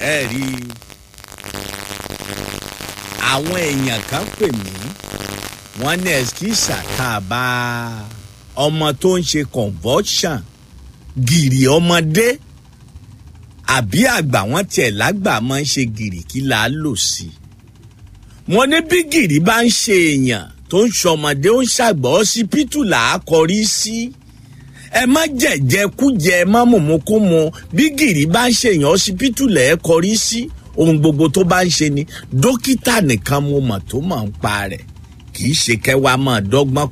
ẹ rí i àwọn èèyàn kan pè mí wọ́n ní ẹskísà tá a bá ọmọ tó ń ṣe convulsion gìrì ọmọdé àbí àgbà wọn tiẹ̀ lágbà máa ń ṣe gìrì kí là á lò sí wọ́n ní bí gìrì bá ń ṣe èèyàn tó ń ṣọmọdé ó ń ṣàgbọ́ ọsibítù là á kọrí sí ẹ má jẹ̀jẹ̀ kújẹ ẹ má mùmúkúmu bí gìrì bá ń ṣèyàn ọsibítù lẹ̀ ẹ́ kọrí sí ohun gbogbo tó bá ń ṣe ni dókítà nìkan mo mọ̀ tó mọ̀ ń pa rẹ̀ kì í ṣe kẹwàá máa dọ́gbọ́n